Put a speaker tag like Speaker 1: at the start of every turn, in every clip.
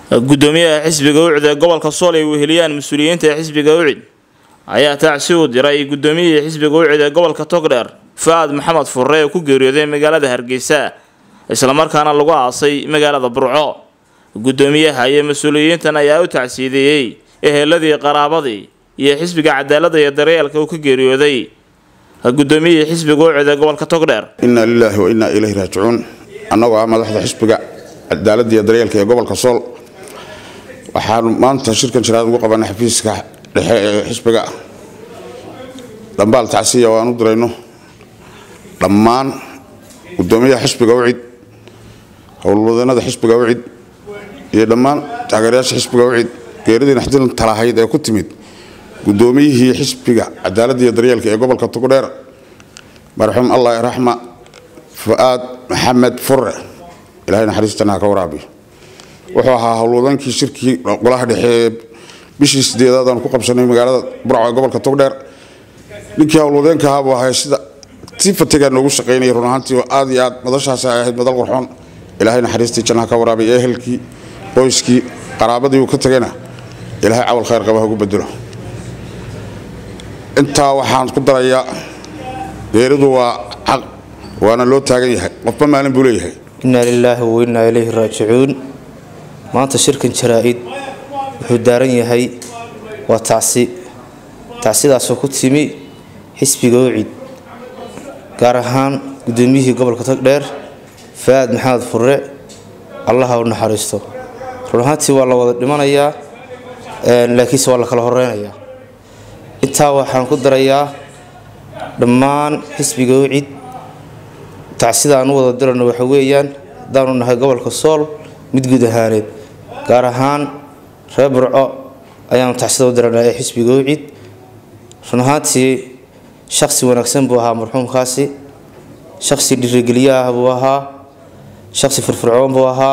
Speaker 1: gudoomiyaha xisbiga ucid ee gobolka sool ay weheliyaan mas-uuliyiinta xisbiga ucid ayaa tacsi u diray gudoomiyihii xisbiga ucid ee gobolka togdheer fa-aad maxamed furre oo ku geeriyooday magaalada hargeysa islamarkaana lagu aasay magaalada burco gudoomiyaha iyo mas-uuliyiintan ayaa u tacsiideeyey eheladii qaraabadii iyo xisbiga cadaalada iyo daryeelka uu ka geeriyooday gudoomiyihii xisbiga ucid ee gobolka togdheer
Speaker 2: inaa lilaahi wa innaa ilayhi raajicuun annagoo ah madaxda xisbiga cadaaladda iyo daryeelka ee gobolka sool waxaanu maanta shirkan jiraad ugu qabanay xafiiska dhexe ee xisbiga dhambaal tacsiya oo aan u dirayno dhammaan gudoomiyaha xisbiga ucid howlwadanada xisbiga ucid iyo dhammaan taageerayaasha xisbiga ucid geeridii naxdin talahayd ee ku timid gudoomiyihii xisbiga cadaaladda iyo daryeelka ee gobolka togdheer marxuum allah raxma fu-aad maxamed furre ilahay naxariistana ha ka waraabiyo wuxuu ahaa howlwadankii shirkii golaha dhexe ee bishii sideedaad aanu ku qabsanay magaalada burco ee gobolka togdheer ninkii howlwadeenka ahaa buu ahay sida si fatigaa noogu shaqaynayay run ahaantii oo aad iyo aad madashaasi ay ahayd madal qurxoon ilaahay naxariistii jannaha ka waraabiyo ehelkii qoyskii qaraabadii uu ka tagayna ilaahay cawal khayr qaba hagu bedelo intaa waxaan ku darayaa geeridu waa xaq waana loo taagan yahay qofba maalin buu leeyahay
Speaker 3: innaa lilaahi wa innaa ilayhi raajicuun maanta shirkan jaraa-id wuxuu daaran yahay waa tacsi tacsidaasoo ku timi xisbiga ucid gaar ahaan gudoomiyihii gobolka togdheer fa-aad maxamed furre allaha u naxariisto run ahaantii waa la wada dhimanayaa laakiinse waa la kala horeynayaa intaa waxaan ku darayaa dhammaan xisbiga ucid tacsida aan u wada dirano waxa weeyaan haddaanu nahay gobolka sool mid guud ahaaneed gaar ahaan reer burco ayaanu tacsida u diranaa ee xisbiga ucid run ahaantii shaksi wanaagsan buu ahaa marxuumkaasi shaksi dhiirigeliye ah buu ahaa shaksi firfircoon buu ahaa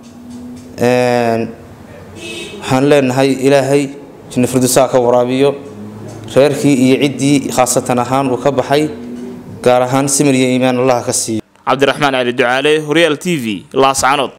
Speaker 3: waxaan leenahay ilaahay jinna firdusaa ka waraabiyo reerkii iyo ciddii khaasatan ahaan uu ka baxay gaar ahaan simir iyo iimaan allaha ka siiyo
Speaker 1: cabdiraxmaan cali ducaale horyaal t v laascanood